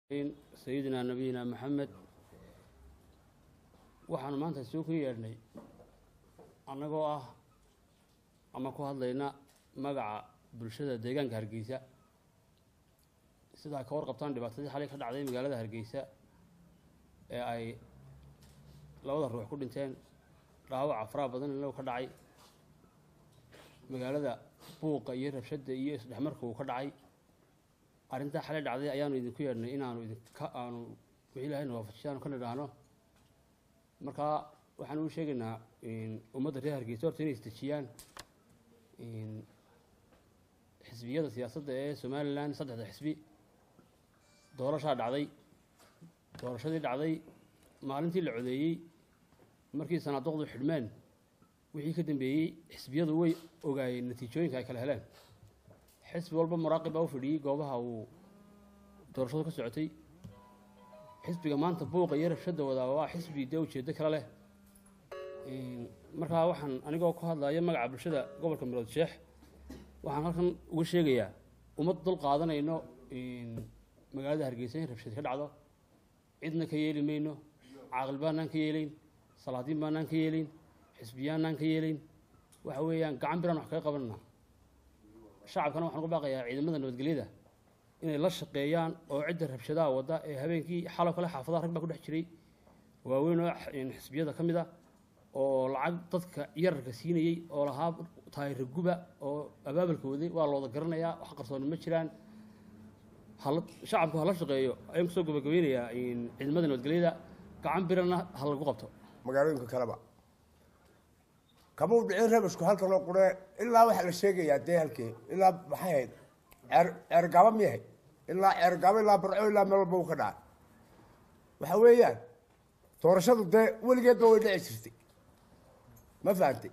sayidina nabiyina maxamed waxaanu maanta soo ku yeedhnay annagoo ah ama ku hadlayna magaca bulshada deegaanka hargeysa sidaa ka warqabtaan dhibaatadii xalay ka dhacday magaalada hargeysa ee ay labada ruux ku dhinteen dhaawaca faraha badan inuu ka dhacay magaalada buuqa iyo rabshadda iyo isdhexmarka uu ka dhacay arrintaa xalay dhacday ayaanu idinku yeedhnay inaanu idinka aanu wixii ilahayna waafajiya aanu ka nidhaahno markaa waxaan u sheegaynaa ummadda reer hargeysa horta inay isdejiyaan xisbiyada siyaasadda ee somalilan saddexda xisbi doorashaa dhacday doorashadii dhacday maalintii la codeeyey markii sanaaduqdu xidhmeen wixii ka dambeeyey xisbiyadu way ogaayeen natiijooyinka ay kala heleen xisbi walba muraaqib baa u fadhiyey goobaha uu doorashadu ka socotay xisbiga maanta buuqa iyo rabshadda wadaa waa xisbi dee ujeeddo kale leh markaa waxaan anigoo ku hadlaya magaca bulshada gobolka mirood sheex waxaan halkan uga sheegayaa ummad dul qaadanayno magaalada hargeysa in rabshad ka dhacdo cidna ka yeeli mayno caaqil baanaan ka yeelayn salaadiin baanaan ka yeelayn xisbiyaanaan ka yeelayn waxa weeyaan gacan biraan wax kaga qabanana shacabkana waxaan ugu baaqayaa ciidamada nabadgelyada inay la shaqeeyaan oo cidda rabshadaha wadda ee habeenkii xalo kale xaafadaha rag baa ku dhex jiray waaweyn oo xisbiyada ka mid a oo lacag dadka yararka siinayey oo lahaa taayira guba oo abaabalka waday waa looda garanayaa wax qarsooni ma jiraan hala shacabku hala shaqeeyo ayaan kusoo gabagabeynayaa ciidamada nabadgelyada gacan birana ha lagu qabto magaalooyinka kaleba kama u dhicin rabashku halkanoo qure ilaa waxaa la sheegayaa dee halkee ilaa maxay ahayd ceer ceergaaba miyahay ilaa ceergaaba ilaa barco ilaa meel walba uu ka dhacay waxa weeyaan doorashadu dee weligeedba way dhici jirtay ma fahantay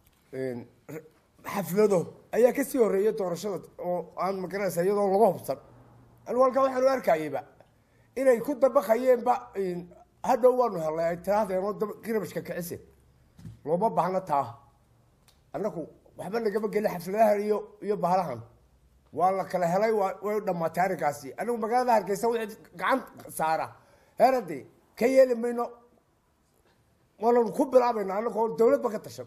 xaflado ayaa kasii horreeya doorashada oo aan magaranaysa iyadoo laga hubsan anigu halkaa waxaan u arkayeyba inay ku dabaqayeenba hadhow waanu helnay ay tiraahdeen oo kirabashka kicise looma baahna taa annaku waxba nagama gelin xafladahan iyo iyo bahalahan waa la kala helay waa way dhamaatay arrinkaasi anigu magaalada hargeysa wixii gacan saara heerade ka yeeli mayno waananu ku bilaabayna annagoo dawladba ka tashan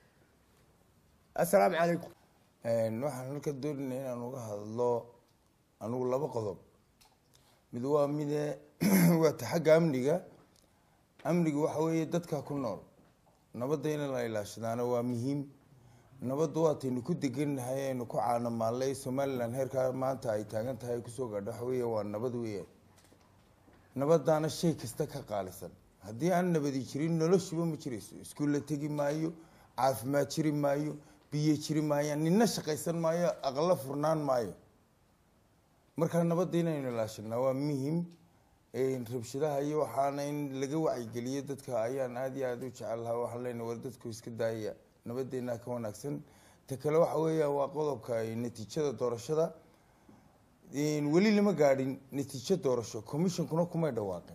assalaamu calaykum waxaan halka doonayna inaan uga hadlo anigu laba qodob mid waa mide waata xagga amniga amniga waxa weeye dadka ku nool nabadda in la ilaashadaana waa muhiim nabaddu waataynu ku degannahay aynu ku caanamaalnay somalilan heerkaa maanta ay taagan tahay ay kusoo gaadho waxa weya waa nabad weeyaan nabadaana shay kasta ka qaalisan haddii aan nabadi jirin noloshuba ma jirayso iskuulla tegi maayo caafimaad jiri maayo biyo jiri maayaan nina shaqaysan maayo aqlo furnaan maayo markaa nabadda inaynu ilaashanaa waa muhim rabshadaha iyo waxaana in laga wacyigeliyo dadka ayaan aada iyo aada u jecel lahaa waxaan leenahay war dadku iska daayaya nabadeena ka wanaagsan ta kale waxa weeya waa qodobka natiijada doorashada weli lama gaadhin natiijo doorasho commissionkuna kumay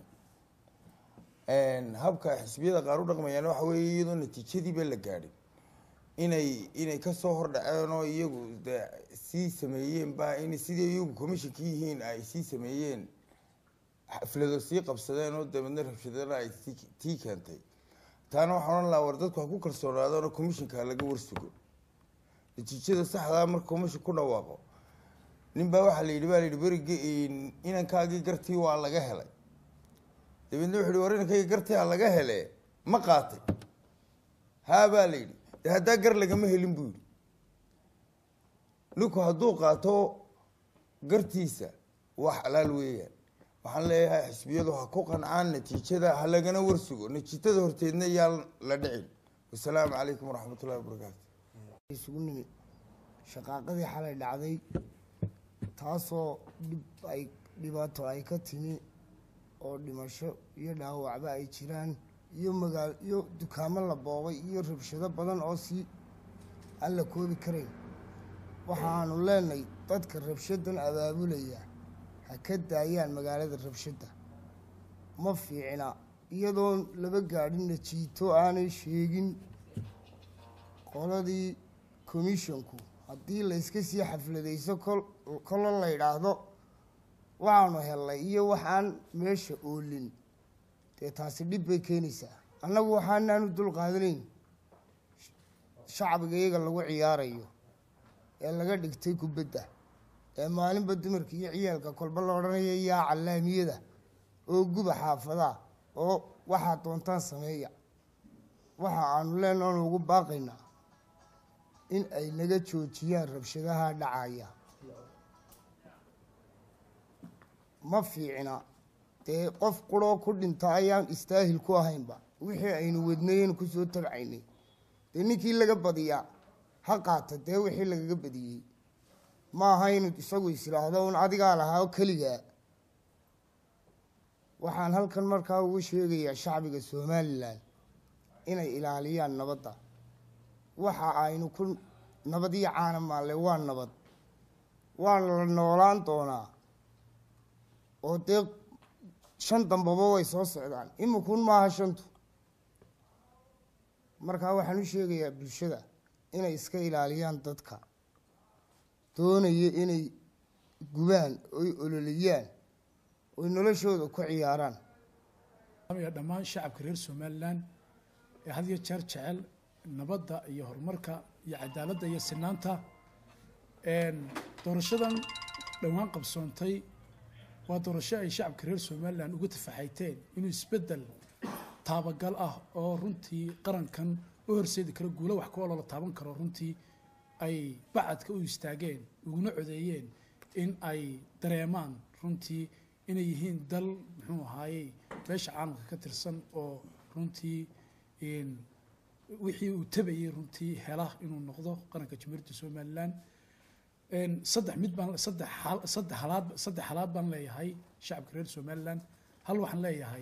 dhawaaqin habka xisbiyada qaar u dhaqmayaan waxa weeye iyadoo natiijadiiba la gaadhin inay inay kasoo hordhaceen oo iyagu de sii sameeyeen ba in sidii iyagu commissionka yihiin ay sii sameeyeen xaflado sii qabsadeen oo dabeedna rabshadana ay tii keentay taana waxaan odhan lahaa war dadku ha ku kalsoonaadano commissionka laga warsugo natiijada saxdaa marka commission ku dhawaaqo nin baa waxaa la yidhi baa la yidhi berigi inankaagii gartii waa laga helay dabeedna wuxu yhi war inankaygii gartii ha laga hele ma qaatay haa baa la yidhi de haddaa gar lagama helin buu yidhi ninku hadduu qaato gartiisa waa xalaal weeyaan waxaan leeyahay xisbiyadu ha ku qancaan natiijada ha lagana warsugo natiijada horteedna yaa la dhicin wasalaamu calaykum waraxmat ullahi wabarakaatu isugu nimid shaqaaqadii xalay dhacday taasoo dhib ay dhibaato ay ka timi oo dhimasho iyo dhaawacba ay jiraan iyo magaal iyo dukaamo la boobay iyo rabshado badan oo sii aan la koobi karayn waxaanu leenahay dadka rabshadan abaabulaya ha ka daayaan magaalada rabshadda ma fiicna iyadoon laba gaadhin najiito aanay sheegin qoladii commissionku haddii layska sii xafladayso kol kolla la yidhaahdo waxaanu hellay iyo waxaan meesha oolin dee taasi dhib bay keenaysaa annagu waxaanaanu dul qaadanayn shacbiga iyaga lagu ciyaarayo ee laga dhigtay kubadda ee maalinba dumarka iyo ciyaalka kolba la odhanaya yaa callaamiyada oo guba xaafadaha oo waxaad doontaan sameeya waxa aanu leenaha oon ugu baaqaynaa in ay naga joojiyaan rabshadaha dhacaya ma fiicna dee qof quroo ku dhinta ayaan istaahil ku ahaynba wixii aynu wadnayen kusoo tabcaynay dee ninkii laga badiyaa ha qaata dee wixii lagaga badiyey ma aha inu isagu islaahdo un adigaa lahaa oo keligaa waxaan halkan markaa ugu sheegayaa shacbiga somalilan inay ilaaliyaan nabadda waxa aynu ku nabad iyo caana maalle waa nabad waana la noolaan doonaa oo dee shan dambaba way soo socdaan imikun maaha shantu markaa waxaan u sheegayaa bulshada inay iska ilaaliyaan dadka doonaya inay gubaan oy ololiyaan oy noloshooda ku ciyaaraan ya dhammaan shacabka reer somalilan ee had iyo jeer jecel nabadda iyo horumarka iyo cadaaladda iyo sinaanta doorashadan dhowaan qabsoontay waa doorasho ay shacabka reer somalilan uga tafaxayteen inuu isbeddel taabagal ah oo runtii qarankan u horseedi karo guulo wax ku oloo la taaban karo runtii ay bacadka u istaageen uguna codeeyeen in ay dareemaan runtii inay yihiin dal muxuu ahaayey beesha caalamka ka tirsan oo runtii wixii uu tabayey runtii hela inuu noqdo qaranka jamhuuriyadda somalilan saddex mid baan saddex hal saddex halaad saddex halaad baan leeyahay shacabka reer somalilan hal waxaan leeyahay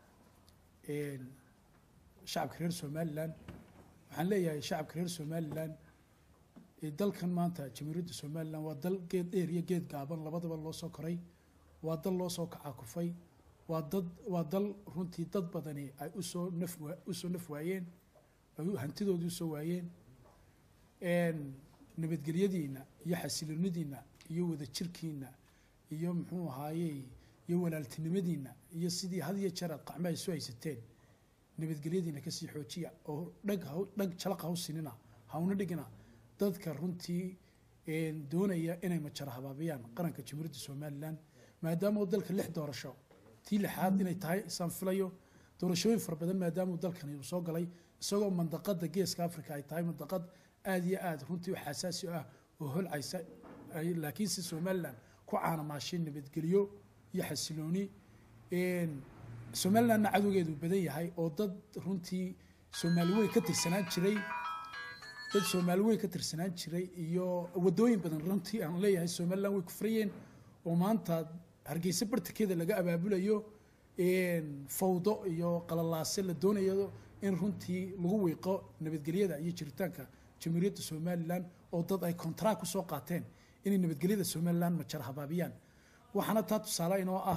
shacabka reer somalilan waxaan leeyahay shacabka reer somalilan dalkan maanta jamhuuriyadda somalilan waa dal geed dheer iyo geed gaaban labadaba loo soo koray waa dal loo soo kacakufay waa dad waa dal runtii dad badani ay usoo naf usoo naf waayeen ay hantidoodii usoo waayeen nabadgelyadiina iyo xasiloonidiina iyo wadajirkiina iyo muxuu ahaayey iyo walaaltinimadiina iyo sidii had iyo jeer aad qacmo ay soo haysateen nabadgelyadiina kasii xoojiya oo dhag ha dhag jalaq ha u sinina hauna dhigina dadka runtii doonaya inay majara habaabiyaan qaranka jamhuuriyadda somalilan maadaama uu dalka lix doorasho tii lixaad inay tahay isaan filayo doorashooyin fara badan maadaama uu dalkani uu soo galay isagoo mandaqada geeska africa ay tahay mandaqad aada iyo aada runtii u xasaasi ah oo holcaysa laakiinse somalilan ku caanamaashay nabadgelyo iyo xasilooni somalilandna cadowgeedu badan yahay oo dad runtii soomaali weyn ka tirsanaan jiray dad soomaali weyn ka tirsanaan jiray iyo wadooyin badan runtii aan leeyahay somalilan way ku furayeen oo maanta hargeysa bartankeeda laga abaabulayo fawdo iyo qalalaase la doonayo in runtii lagu wiiqo nabadgelyada iyo jiritaanka jamhuuriyadda somalilan oo dad ay contract ku soo qaateen inay nabadgelyada somalilan majar habaabiyaan waxaana taa tusaale inoo ah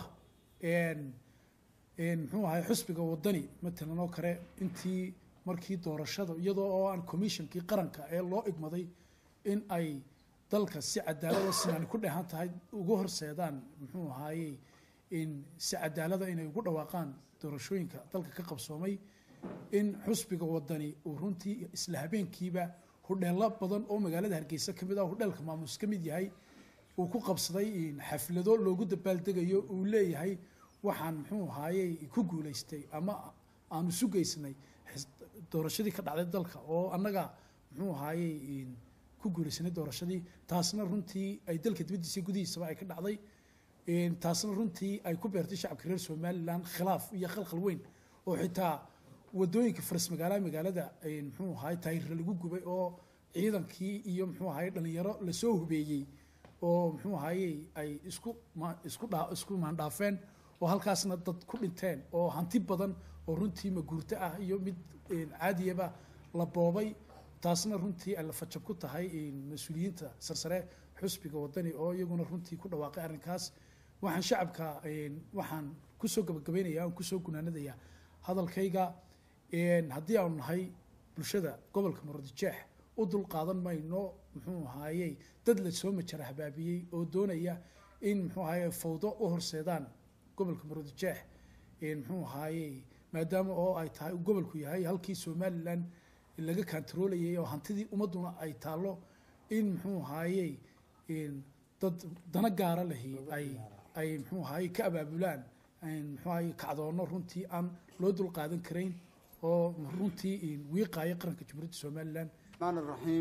muxuu ahay xusbiga wadani matalan oo kale intii markii doorashada iyadoo oo aan commissionkii qaranka ee loo igmaday in ay dalka si cadaalada sinaan ku dheehan tahay ugu horseedaan muxuu ahaayey in si cadaalada inay ugu dhawaaqaan doorashooyinka dalka ka qabsoomay in xusbiga wadani uu runtii isla habeenkiiba hudheelo badan oo magaalada hargeysa ka mid ah hudheelka maamuus ka mid yahay uu ku qabsaday xaflado loogu dabaaldegayo uu leeyahay waxaan muxuu ahaayey ku guulaystay ama aanu sugaysnay doorashadii ka dhacday dalka oo annaga muxuu ahaayey ku guulaysanay doorashadii taasna runtii ay dalka dibaddiisa gudihiisaba ay ka dhacday taasna runtii ay ku beertay shacabka reer somalilan khilaaf iyo khalkhal weyn oo xitaa wadooyinka faras magaalaha magaalada muxuu ahaay taayirra lagu gubay oo ciidankii iyo muxuu ahaay dhalinyaro lasoo hubeeyey oo muxuu ahaayey ay isku isku dhaa isku maandhaafeen oo halkaasna dad ku dhinteen oo hanti badan oo runtii maguurto ah iyo mid caadiyaba la boobay taasna runtii ay la fajab ku tahay mas-uuliyiinta sarsare xusbiga wadani oo iyaguna runtii ku dhawaaqay arrinkaas waxaan shacabka waxaan kusoo gabagabeynaya aan kusoo gunaanadaya hadalkayga haddii aanu nahay bulshada gobolka muradjeex u dul qaadan mayno muxuu ahaayey dad la soo majara habaabiyey oo doonaya in muxuu ahaye fawdo u horseedaan gobolka maroodijeex muxuu ahaaye maadaama oo ay tahay uu gobolku yahay halkii somalilan laga kantaroolayay oo hantidii ummadduna ay taallo in muxuu ahaaye dad dana gaara lahi ay ay muxuu ahaaye ka abaabulaan muxuu ahaaye kacdoono runtii aan loo dul qaadan karayn oo runtii wiiqaaya qaranka jamhuuriyadda somalilan الرحمن الرحيم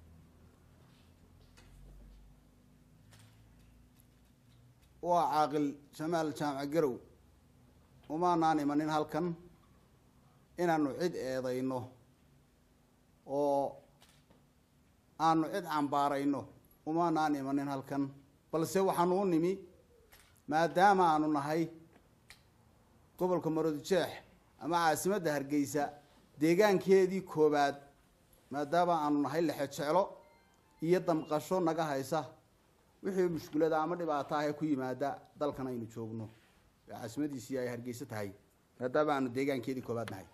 waa caaqil jamaal jaamac garow umaanaan imanin halkan inaanu cid eedayno oo aanu cid cambaarayno umaanaan imanin halkan balse waxaanu u nimi maadaama aanu nahay gobolka maroodijeex ama caasimadda hargeysa deegaankeedii koobaad maadaama aanu nahay lexe jeclo iyo damqasho naga haysa wixii mushkulada ama dhibaato ah ee ku yimaada dalkan aynu joogno ee caasimadiisii ay hargeysa tahay maadaama aanu deegaankeedii koobaad nahay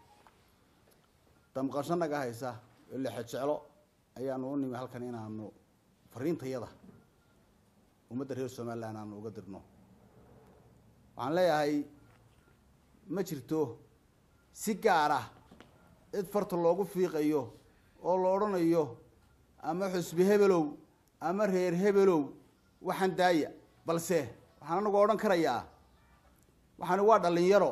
damqasho naga haysa ee lexe jeclo ayaanu u nimi halkan inaanu fariintayada ummadda reer somalilan aanu uga dirno waxaan leeyahay ma jirto si gaar ah cid farta loogu fiiqayo oo la odhanayo ama xusbi hebelow ama reer hebelow waxaan daaya balse waxaan anagu odhan karayaa waxaani waa dhalinyaro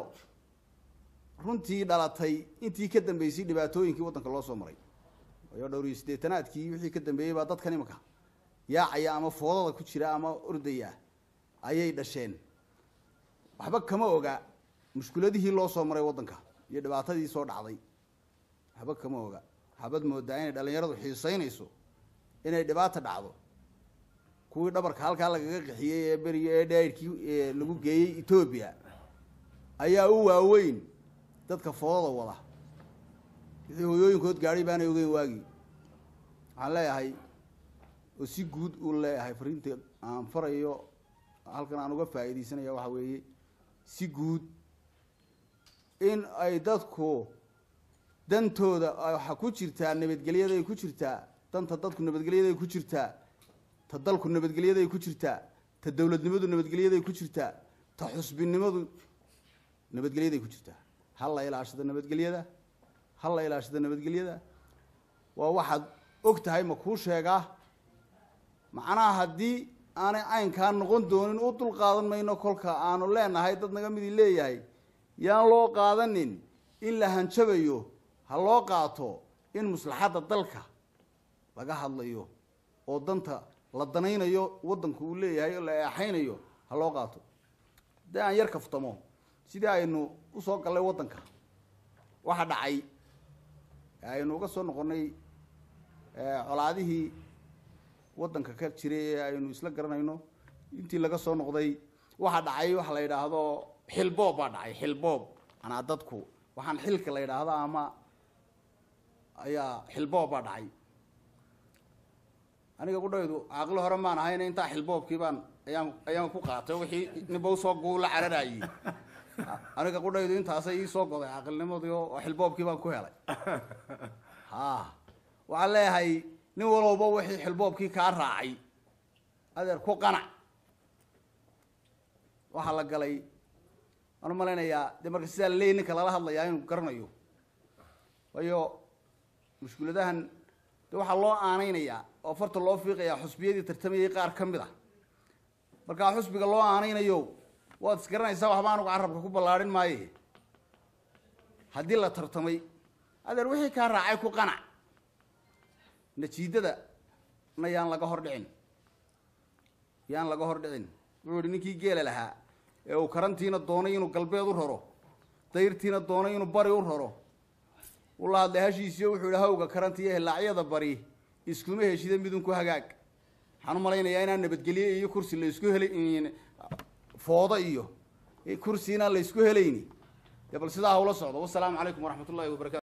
runtii dhalatay intii ka dambeysay dhibaatooyinkii waddanka loo soo maray waayo dhowr iyo siddeetanaadkii wixii ka dambeeyey baa dadkan imika yaacaya ama foodada ku jira ama ordaya ayay dhasheen waxba kama oga mushkuladihii loo soo maray waddanka iyo dhibaatadii soo dhacday waxba kama oga waxaabad moodaa inay dhalinyaradu xiiseynayso inay dhibaata dhacdo kuwii dhabarka halkaa lagaga qixiyey ee beriga ee dhayrkii lagu geeyey etoobiya ayaa u waaweyn dadka foodada wada wixii hoyooyinkood gaadhay baanay ogeyn waagii waxaan leeyahay oo si guud u leeyahay fariinta aan farayo halkan aan uga faa'iidaysanaya waxa weeye si guud in ay dadku dantooda waxa ku jirtaa nabadgelyaday ku jirtaa danta dadku nabadgelyaday ku jirtaa ta dalku nabadgelyaday ku jirtaa ta dowladnimadu nabadgelyaday ku jirtaa ta xusbinimadu nabadgelyaday ku jirtaa ha la ilaashada nabadgelyada ha la ilaashada nabadgelyada waa waxaad og tahay ma kuu sheegaa macnaha haddii aanay caynkaa noqon doonin u dul qaadan mayno kolka aanu leenahay dad naga midii leeyahay yaan loo qaadanin in la hanjabayo ha loo qaato in maslaxadda dalka laga hadlayo oo danta la danaynayo waddanku uu leeyahay oo la eexaynayo ha loo qaato haddii aan yar kaftamo sidii aynu usoo gallay waddanka waxa dhacay aynu uga soo noqonnay colaadihii waddanka ka jiray ee aynu isla garanayno intii laga soo noqday waxa dhacay waxa la yidhaahdo xilboob baa dhacay xilboob manaa dadku waxaan xilka la yidhaahdo ama ayaa xilboob baa dhacay aniga qudhaydu caaqilo hore maan ahayna intaa xilboobkii baan ayaan ayaan ku qaatay wixii ninba usoo guula cararayey aniga qudhaydu intaasay iisoo goday caaqilnimadii oo xilboobkii baan ku helay ha waxaan leeyahay nin walowba wixii xilboobkii kaa raacay adeer ku qanac waxaa la galay waan umalaynayaa dee marka sidaa laleeyay ninka lala hadlayaa inuu garanayo waayo mushkuladahan de waxaa loo aanaynayaa oo farta loo fiiqayaa xusbiyadii tartamayay qaar ka mid a markaa xusbiga loo aanaynayo waad isgaranaysaa waxba anugu carabka ku ballaadhin maaye haddii la tartamay adeer wixii kaa raacay ku qanac najiidada na yaan laga hor dhicin yaan laga hor dhicin wuxuu yihi ninkii geela lahaa ee uu karantiina doonay inuu galbeed u raro dayrtiina doonay inuu bari u raro ula hadlay hashiisiyo wuxuu yihi hawga karantiiyo hilaacyada bari iskuma heshida midunku hagaag waxaan u malaynayaa inaan nabadgelye iyo kursi la isku helay foodo iyo kursi inaan la isku helayni dee bal sidaa hawla socdo wasalaamu calaykum waraxmat ullahi wabarakatu